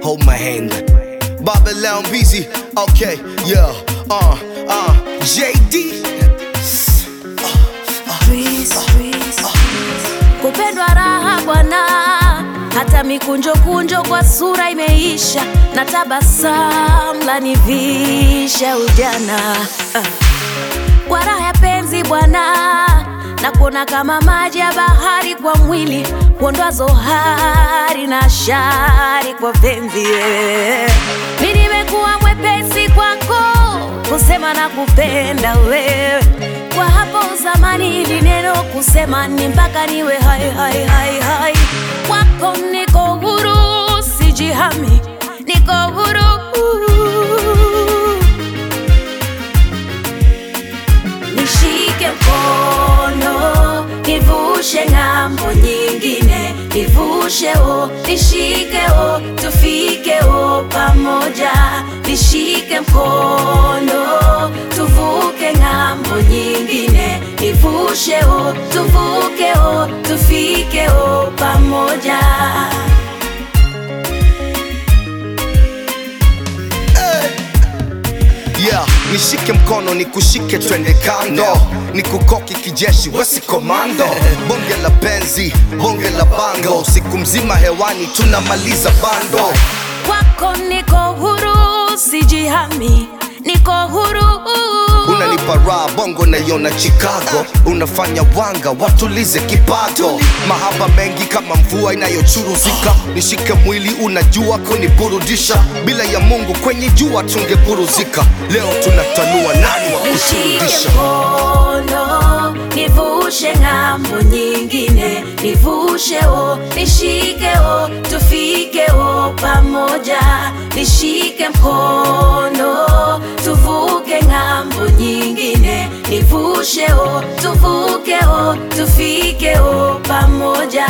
hold my hand. Bobby Leon Beezy, okay, yeah, uh, uh, JD. kupendwa raha bwana, hata mikunjo kunjo kwa sura imeisha, na tabasamu lanivisha ujana Ah. kwa raha ya penzi bwana, na kuona kama maji ya bahari kwa mwili, kuondoa hari na shari kwa penzi yeah. Mi nimekuwa mwepesi kwako kusema na kupenda wewe kwa hapo zamani ili neno kusema ni mpaka niwe hai hai hai hai kwako niko huru sijihami niko huru nishike mkono nivushe ng'ambo nyingine nivushe o nishike o tufike o pamoja nishike mkono tuvuke ng'ambo nyingine nivushe o tuvuke o tufike o pamoja Yeah, nishike mkono nikushike twende kando nikukoki kijeshi wesi komando bonge la penzi bonge la bango siku mzima hewani tunamaliza bando kwako niko huru sijihami niko huru unanipa raha bongo naiona chicago unafanya wanga watulize kipato mahaba mengi kama mvua inayochuruzika nishike mwili unajua kuniburudisha bila ya mungu kwenye jua tungeburuzika leo tunatanua nani wa nishike kuturudisha mkono nivushe ng'ambo nyingine nivushe o nishike o tufike o pamoja nishike mkono tuvuke ng'ambo nyingine nivushe o tuvuke o tufike o pamoja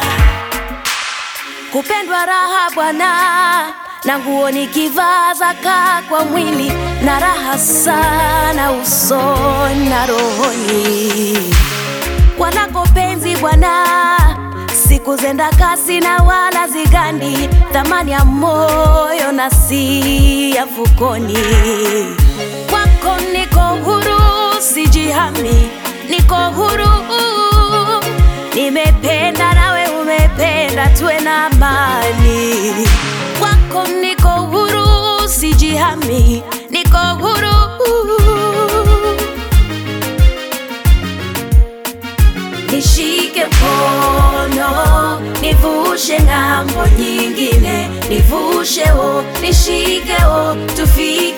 kupendwa raha bwana na nguo nikivaa zaka kwa mwili na raha sana usoni na rohoni wanako penzi bwana siku zenda kasi na wala zigandi thamani ya moyo na si ya fukoni kwako niko huru sijihami niko huru nimependa nawe umependa tuwe na amani kwako niko huru sijihami niko huru nishike mkono nivushe ng'ambo nyingine nivushe o nishike o tufike